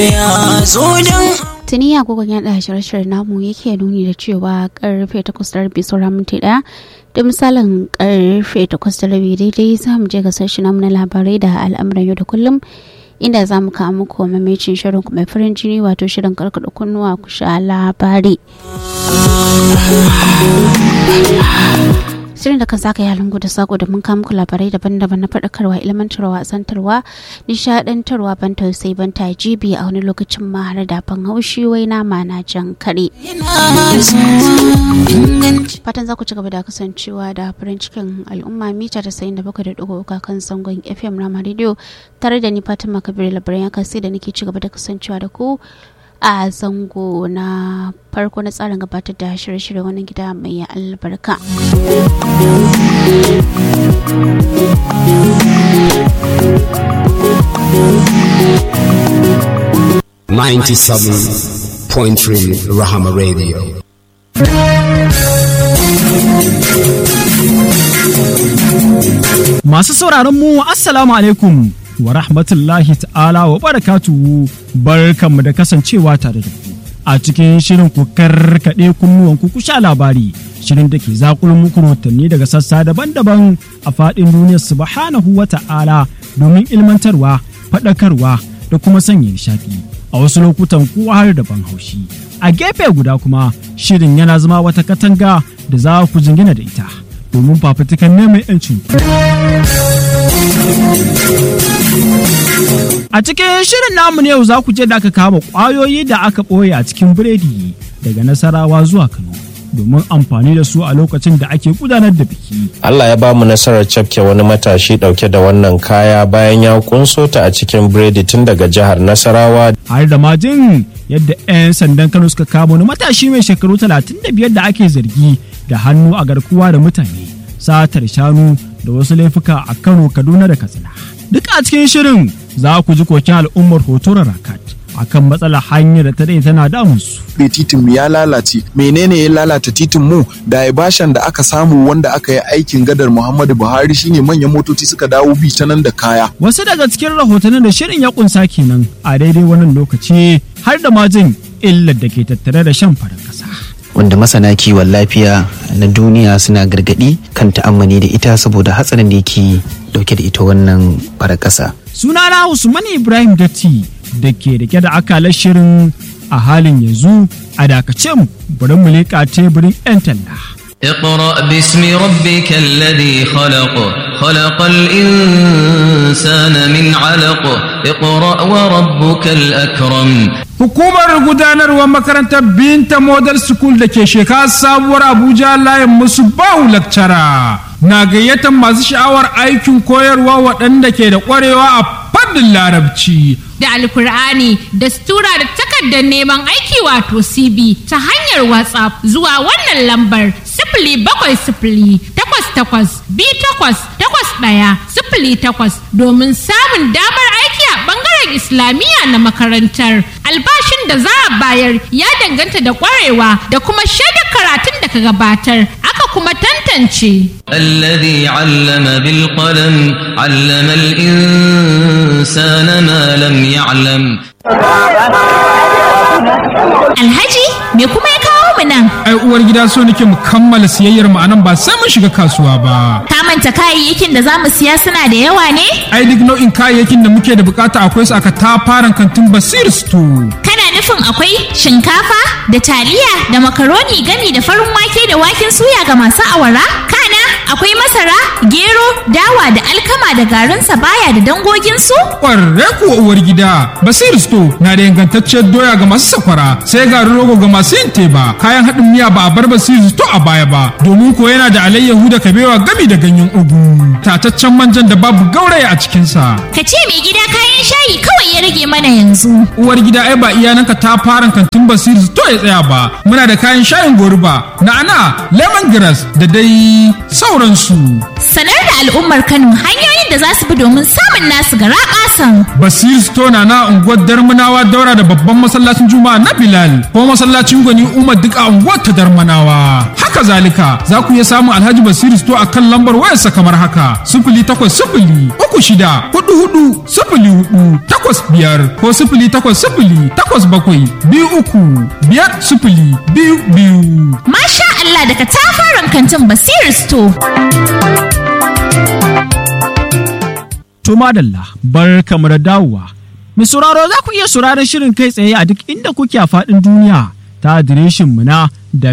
tuni agogon yaɗa shirye-shiryen namu yake nuni da cewa karfe takwas da rabi sauran minti ɗaya da misalin karfe takwas da rabi daidai za mu je ga sashi namu na labarai da al'amuran yau da kullum inda za mu kawo muku mamacin shirin mai farin jini wato shirin karkada kunnuwa ku sha labari shirin da kan saka yalan da sako da mun muku labarai daban-daban na faɗakarwa ilmantarwa santarwa nishaɗantarwa ban tausayi ban jibi a wani lokacin ma har da ban haushi wai nama na jan kare fatan za ku ci gaba da kasancewa da farin cikin al'umma mita da sayin da bakwai da ɗigo kan zangon fm rama radio tare da ni fatima kabir labaran ya kasi da nake ci gaba da kasancewa da ku a zango na farko na tsarin gabatar da shirye-shirye wani gida mai albarka. Ninety-seven point three Rahama Radio. Masu sauraron mu Assalamu alaikum. wa rahmatullahi ta'ala wa barakatuhu barkanmu da kasancewa tare da ku a cikin shirin ku karkaɗe kunnuwan ku sha labari shirin da ke zakulun muku rahotanni daga sassa daban-daban a faɗin duniyar subhanahu wa ta'ala domin ilmantarwa faɗakarwa da kuma sanya nishaɗi a wasu lokutan kuwa har da ban haushi a gefe guda kuma shirin yana zama wata katanga da za ku jingina da ita domin fafutukan neman 'yancin A cikin shirin namu ne yau za ku je da aka kama ƙwayoyi da aka ɓoye a cikin biredi daga Nasarawa zuwa Kano. domin amfani da su a lokacin da ake gudanar da biki. Allah ya ba mu nasarar cafke wani matashi dauke da wannan kaya bayan ya kunso ta a cikin biredi tun daga jihar Nasarawa. Har da majin yadda 'yan sandan Kano suka kama wani matashi mai shekaru 35 da ake zargi da hannu a garkuwa da mutane, satar shanu da wasu laifuka a Kano, Kaduna da Katsina. Duk a cikin shirin za ku ji kokin al'ummar hotoron Rakat. akan matsalar hanyar da ta dai tana damun su. titin ya lalace menene ya lalata titin mu da bashan da aka samu wanda aka yi aikin gadar Muhammadu Buhari shine manyan motoci suka dawo bi ta nan da kaya. Wasu daga cikin rahotannin da shirin ya kunsa kenan a daidai wannan lokaci har da majin illar da ke tattare da shan farin kasa. wanda masana kiwon lafiya na duniya suna gargadi kan ta'ammali da ita saboda hatsarin da yake dauke da ita wannan farar ƙasa. Sunana Usman Ibrahim Datti da ke rike da akalar shirin a halin yanzu a dakace mu bari mu leƙa teburin 'yan talla. اقرأ باسم ربك الذي خلق خلق الإنسان من علق اقرأ وربك الأكرم Hukumar gudanarwar makarantar Binta Model School da ke shekara sabuwar Abuja layin musu bahu lakcara na gayyatar masu sha'awar aikin koyarwa waɗanda ke da ƙwarewa a fannin larabci. Da alkur'ani da stura da takardar neman aiki wato CB ta hanyar WhatsApp zuwa wannan lambar sifili bakwai sifili takwas takwas bi takwas takwas ɗaya sifili takwas domin samun damar aiki a ɓangaren Islamiyya na makarantar. Albashin da za a bayar ya danganta da ƙwarewa da kuma shaidar karatun da ka gabatar aka kuma tantance. الذي علم بالقلم علم الإنسان ما لم يعلم Alhaji me kuma ya kawo mu nan? Ai uwar gida so nake mu kammala siyayyar mu anan ba sai mun shiga kasuwa ba. Ka manta kayayyakin da za mu siya suna da yawa ne? Ai duk nau'in kayayyakin da muke da bukata akwai su aka tafaran kantin Basir Store. Kana nufin akwai shinkafa da taliya da makaroni gami da farin wake da waken suya ga masu awara? Kana akwai masara, gero, dawa da alkama da garin sabaya da dangoginsu? Ƙwarre kuwa uwar gida, Basir Store na da ingantacciyar doya ga masu sakwara, sai garin rogo ga masu yin teba, kayan haɗin miya ba a bar Basir Store a baya ba, domin ko yana da alayyahu da kabewa gami da ganyen ugu, tataccen manjan da babu gauraya a cikinsa. Ka ce mai gida kayan shayi kawai ya rage mana yanzu. Uwar gida ai ba iyananka ta fara kantin Basir Store ya tsaya ba, muna da kayan shayin goruba, na'ana, lemongrass da dai sauransu. Sanar da al'ummar Kano hanyoyin da za su bi domin samun nasu gara ƙasan. Basir Stona na unguwar Darmanawa daura da babban masallacin Juma'a na Bilal ko masallacin Gwani Umar duk a unguwar ta Darmanawa. Haka zalika za ku iya samun Alhaji Basir Sto a kan lambar wayarsa kamar haka sifili takwas sifili uku shida hudu hudu sifili hudu takwas biyar ko sifili takwas sifili takwas bakwai biyu uku biyar sifili biyu biyu. Masha Allah daga tafaran kantin Basir Store. To madalla bar kamar dawowa. Mai sauraro za ku iya sauraron shirin kai tsaye a duk inda kuke a faɗin duniya ta adireshin mu na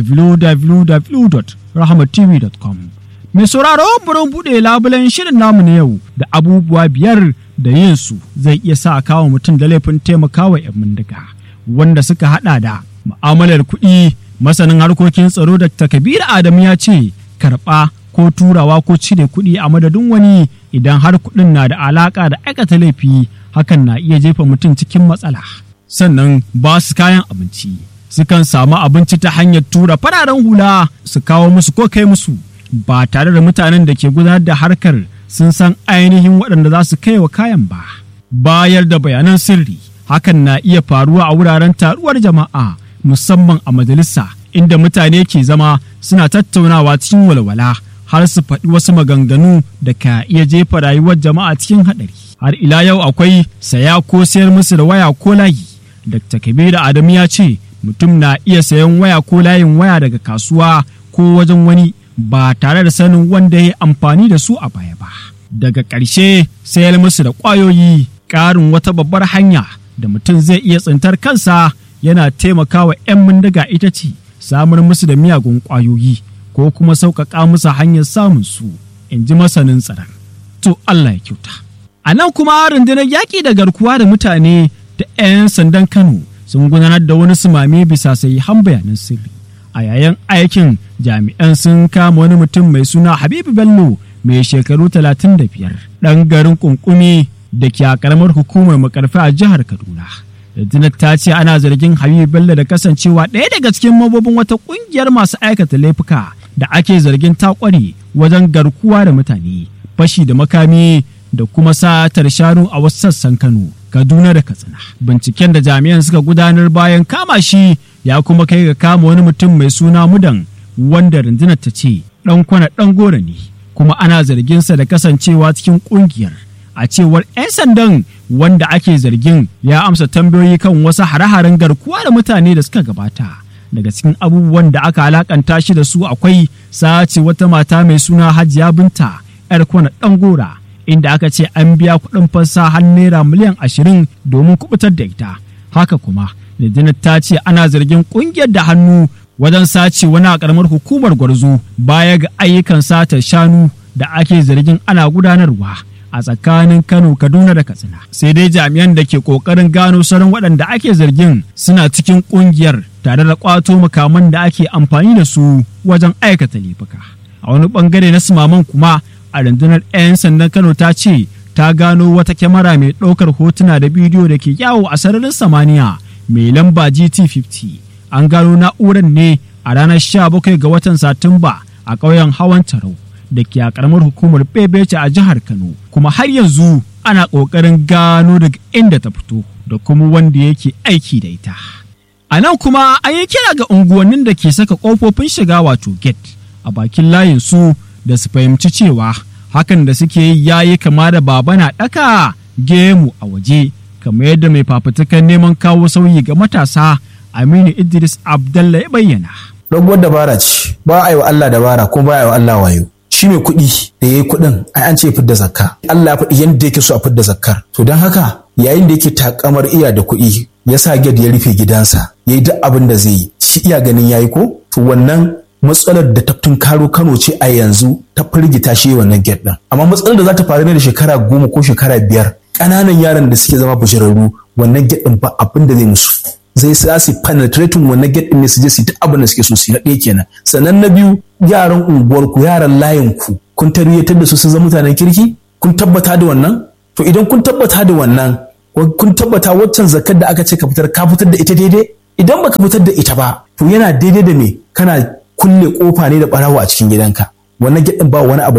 www.rahmatv.com. Mai sauraro burin buɗe labulen shirin namu na yau da abubuwa biyar da yin su zai iya sa kawo mutum da laifin taimakawa 'yan bindiga wanda suka haɗa da mu'amalar kuɗi masanin harkokin tsaro da Kabiru Adamu ya ce karɓa ko turawa ko cire kuɗi a madadin wani idan har kuɗin na da alaƙa da aikata laifi hakan na iya jefa mutum cikin matsala sannan ba su kayan abinci sukan samu abinci ta hanyar tura fararen hula su kawo musu ko kai musu ba tare da mutanen da ke gudanar da harkar sun san ainihin waɗanda za su kai wa kayan ba bayar da bayanan sirri hakan na iya faruwa a wuraren taruwar jama'a musamman a majalisa inda mutane ke zama suna tattaunawa cikin walwala har su faɗi wasu maganganu da ka iya jefa rayuwar jama'a cikin haɗari. Har ila yau akwai saya ko sayar musu da waya ko layi. Dr. Kabiru Adamu ya ce mutum na iya sayan waya ko layin waya daga kasuwa ko wajen wani ba tare da sanin wanda ya amfani da su a baya ba. Daga ƙarshe sayar musu da ƙwayoyi ƙarin wata babbar hanya da mutum zai iya tsintar kansa yana taimakawa 'yan bindiga ita ce samar musu da miyagun ƙwayoyi. ko kuma sauƙaƙa musu hanyar samun su in ji masanin tsaron. To Allah ya kyauta. A nan kuma rundunar yaƙi da garkuwa da mutane da 'yan sandan Kano sun gudanar da wani sumame bisa sai han bayanan sirri. A yayin aikin jami'an sun kama wani mutum mai suna Habibu Bello mai shekaru 35 ɗan garin kunkumi da ke a ƙaramar hukumar makarfi a jihar Kaduna. rundunar ta ce ana zargin Habibu Bello da kasancewa ɗaya daga cikin mabobin wata ƙungiyar masu aikata laifuka da ake zargin ta ƙware wajen garkuwa da mutane fashi da makami da kuma satar shanu a wasu sassan Kano Kaduna da Katsina binciken da jami'an suka gudanar bayan kama shi ya kuma kai ga kama wani mutum mai suna Mudan wanda rundunar ta ce ɗan kwana ɗan gora ne kuma ana zarginsa da kasancewa cikin ƙungiyar a cewar 'yan sandan wanda ake zargin ya amsa tambayoyi kan wasu hare-haren garkuwa da mutane da suka gabata daga cikin abubuwan da aka alakanta shi da su akwai sace wata mata mai suna hajiya binta 'yar kwana ɗan gora inda aka ce an biya kuɗin fansa har naira miliyan ashirin domin kubutar da ita haka kuma rundunar ta ce ana zargin ƙungiyar da hannu wajen sace wani a ƙaramar hukumar gwarzo baya ga ayyukan satar shanu da ake zargin ana gudanarwa a tsakanin Kano, Kaduna da Katsina. Sai dai jami'an da ke ƙoƙarin gano sauran waɗanda ake zargin suna cikin ƙungiyar tare da ƙwato makaman da ake amfani da su wajen aikata laifuka. A wani ɓangare na sumaman kuma a rundunar 'yan sandan Kano ta ce ta gano wata kyamara mai ɗaukar hotuna da bidiyo da ke yawo a sararin samaniya mai lamba GT50. An gano na'urar ne a ranar 17 ga watan Satumba a ƙauyen Hawan Tarau. da ke a karamar hukumar Bebece a jihar Kano kuma har yanzu ana ƙoƙarin gano daga inda ta fito da kuma wanda yake aiki da ita. A nan kuma an yi kira ga unguwannin da ke saka ƙofofin shiga wato gate a bakin layin su da su fahimci cewa hakan da suke yi yayi kama da baba na ɗaka gemu a waje kamar yadda mai fafutukan neman kawo sauyi ga matasa Aminu Idris Abdallah ya bayyana. Doguwar dabara ce ba a yi wa Allah dabara kuma ba a yi wa Allah wayo. shi mai kuɗi da ya yi kuɗin ai an ce fidda zakka Allah ya faɗi yadda yake so a fidda zakkar to don haka yayin da yake takamar iya da kuɗi ya sa gad ya rufe gidansa ya yi duk abin da zai yi shi iya ganin ya yi ko to wannan matsalar da ta karo Kano ce a yanzu ta firgita shi wannan gate ɗin amma matsalar da za ta faru ne da shekara goma ko shekara biyar ƙananan yaran da suke zama bashirarru wannan gate ɗin ba abin da zai musu zai sa su penetrating wannan gate din ne su je su duk abin da suke so su na ɗaya kenan sannan na biyu yaran unguwarku yaran layin ku kun tarbiyyatar da su sun zama mutanen kirki kun tabbata da wannan to idan kun tabbata da wannan kun tabbata waccan zakar da aka ce ka fitar ka fitar da ita daidai idan baka fitar da ita ba to yana daidai da me kana kulle kofa ne da barawo a cikin gidanka wannan gate din ba wani abu da zai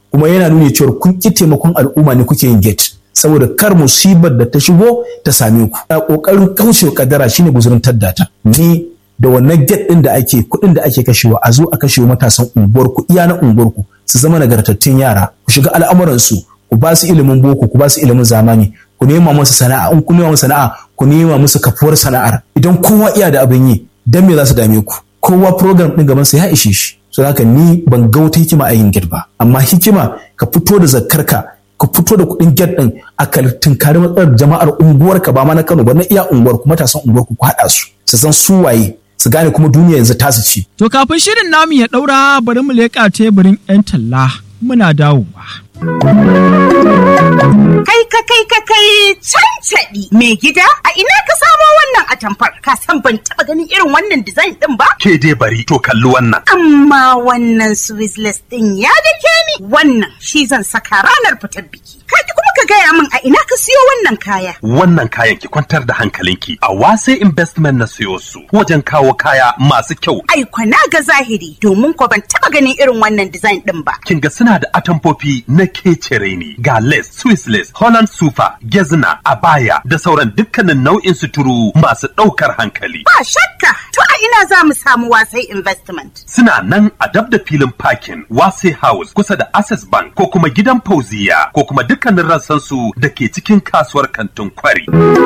kuma yana nuni cewa kun ƙi taimakon al'umma ne kuke yin gate saboda kar musibar da ta shigo ta same ku a ƙoƙarin kaucewa kadara shine guzurin taddata ni da wannan gate ɗin da ake kuɗin da ake kashewa a zo a kashewa matasan unguwarku iya na unguwarku su zama nagartattun yara ku shiga al'amuransu ku ba su ilimin boko ku ba su ilimin zamani ku nema musu sana'a in ku nema musu sana'a ku nema musu kafuwar sana'ar idan kowa iya da abin yi dan me za su dame ku kowa program din gaban sa ya ishe shi so haka ni ban ga wata hikima a yin gate ba amma hikima ka fito da zakkarka ka fito da kuɗin gate din a tunkari matsalar jama'ar unguwarka ba ma na Kano ba na iya unguwarku matasan unguwarku ku haɗa su su san su waye su gane kuma duniya yanzu tasu ci. To kafin shirin namu ya ɗaura bari mu leƙa teburin 'yan talla muna dawowa. Kai ka kai ka kai cancaɗi mai gida a ina ka samo wannan atamfar ka san ban taɓa ganin irin wannan design ɗin ba? Ke dai bari to kalli wannan. Amma wannan Swissless ɗin ya dake ni wannan shi zan saka ranar fitar biki. Kaji kuma ka gaya min a ina ka siyo wannan kaya. Wannan kayan ki kwantar da hankalinki a wase investment na siyo su wajen kawo kaya masu kyau. Ai na ga zahiri domin ko ban taɓa ganin irin wannan design ɗin ba. Kin ga suna da atamfofi na kecere ne ga lace, Swiss lace, Holland super, gezna, abaya da sauran dukkanin nau'in suturu masu ɗaukar hankali. Ba shakka to a ina za mu samu wasai investment. Suna nan a dab da filin parking wase house kusa da access bank ko kuma gidan fauziya ko kuma dukkanin rassan su da ke cikin kasuwar kantin kwari.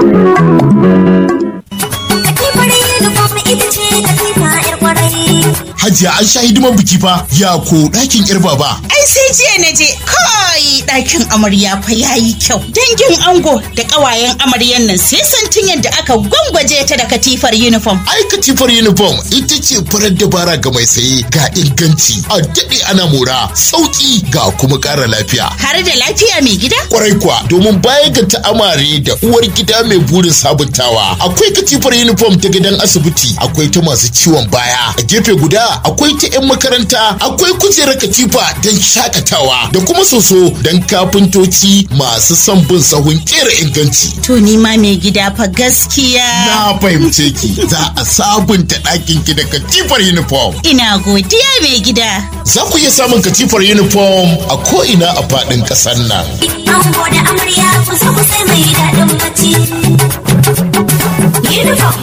Hajiya an sha hidiman biki fa ya ko ɗakin yar baba. Ai sai jiya na je kai ɗakin amarya fa yayi kyau. Dangin ango da ƙawayen amaryan nan sai santin yadda aka gwangwaje ta da katifar uniform. Ai katifar uniform ita ce farar dabara ga mai saye ga inganci a daɗe ana mora sauƙi ga kuma ƙara lafiya. Har da lafiya mai gida? Kwarai kuwa domin baya ga ta'amare da uwar gida mai burin sabuntawa akwai katifar uniform ta gidan asibiti akwai ta masu ciwon baya a gefe guda akwai ta 'yan makaranta akwai kujerar katifa don shakatawa da kuma soso don kafintoci masu son bin sahun kera inganci. To ni ma mai gida fa gaskiya. Na fahimce ki za a sabunta ɗakin ki da katifar uniform. Ina godiya mai gida. Za ku iya samun katifar uniform a ko'ina a faɗin ƙasar nan. Ango da amarya ku zo ku sai mai daɗin bacci. Uniform.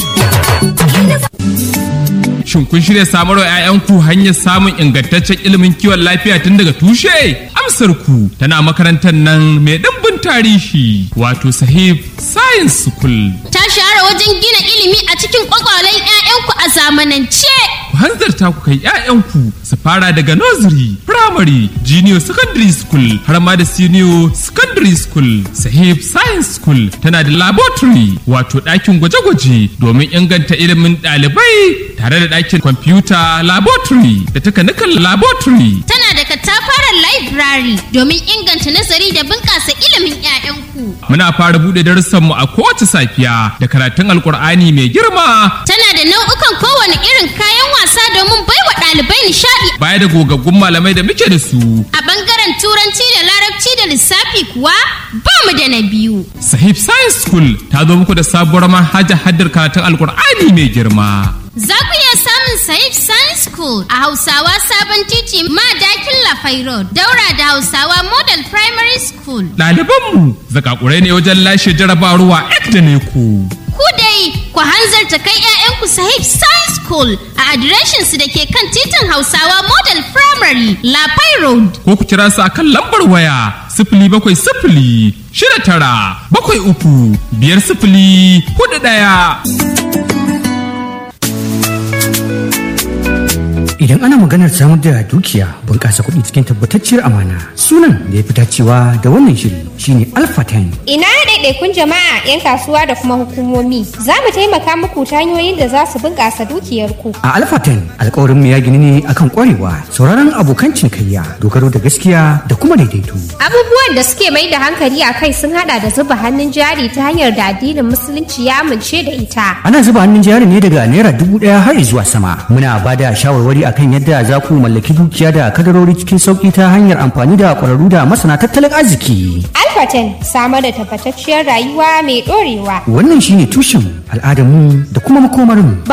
Shin kun shirya samar wa 'ya'yanku hanyar samun ingantaccen ilimin kiwon lafiya tun daga tushe? Amsar ku tana makarantar nan mai ɗimbin tarihi wato sahib science school. Ta shahara wajen gina ilimi a cikin kwakwalen 'ya'yanku a zamanance. Ku hanzarta ku kai 'ya'yanku su fara daga nursery, primary, junior secondary school har ma da senior secondary school. Sahib science school tana da laboratory wato ɗakin gwaje-gwaje domin inganta ilimin ɗalibai tare da ɗakin kwamfuta laboratory da takanikan laboratory. Tana da katafaren library domin inganta nazari da bunƙasa ilimin 'ya'yanku. Muna fara buɗe darussanmu a kowace safiya da karatun alkur'ani mai girma. Tana da nau'ukan kowane irin kayan wasa domin baiwa ɗalibai nishaɗi. Baya da gogaggun malamai da muke da su. A ɓangaren turanci da larabci da lissafi kuwa ba mu da na biyu. Sahib Science School ta zo muku da sabuwar manhajar haddar karatun alkur'ani mai girma. Za ku iya samun Saif Science School a Hausawa Sabon Titi Madakin Lafai Road, daura da Hausawa Model Primary School. Ɗalibanmu zakakurai ne wajen lashe jarabawa ek da ne ku. Ku dai ku hanzarta kai 'ya'yanku Sahib Science School a adireshinsu da ke kan titin Hausawa Model Primary Lafai Road. Ko ku kira su a kan lambar waya sifili bakwai sifili shida tara bakwai uku biyar sifili hudu ɗaya. Idan ana maganar samar da dukiya bunƙasa kuɗi cikin tabbatacciyar amana sunan da ya fi dacewa da wannan shiri shine Alpha 10. Ina ɗaiɗaikun jama'a 'yan kasuwa da kuma hukumomi za mu taimaka muku ta hanyoyin da za su bunƙasa dukiyarku. A Alpha 10 alƙawarin mu ya gini ne akan ƙwarewa sauraron abokan cinikayya dogaro da gaskiya da kuma daidaito. Abubuwan da suke mai da hankali a kai sun haɗa da zuba hannun jari ta hanyar da addinin musulunci ya amince da ita. Ana zuba hannun jari ne daga naira dubu ɗaya har zuwa sama. Muna ba da shawarwari akan yadda za ku mallaki dukiya da kadarori cikin sauƙi ta hanyar amfani da ƙwararru da masana tattalin arziki. Alfaten samar da tabbatacciyar rayuwa mai ɗorewa. Wannan shine tushen al'adarmu da kuma makomarmu.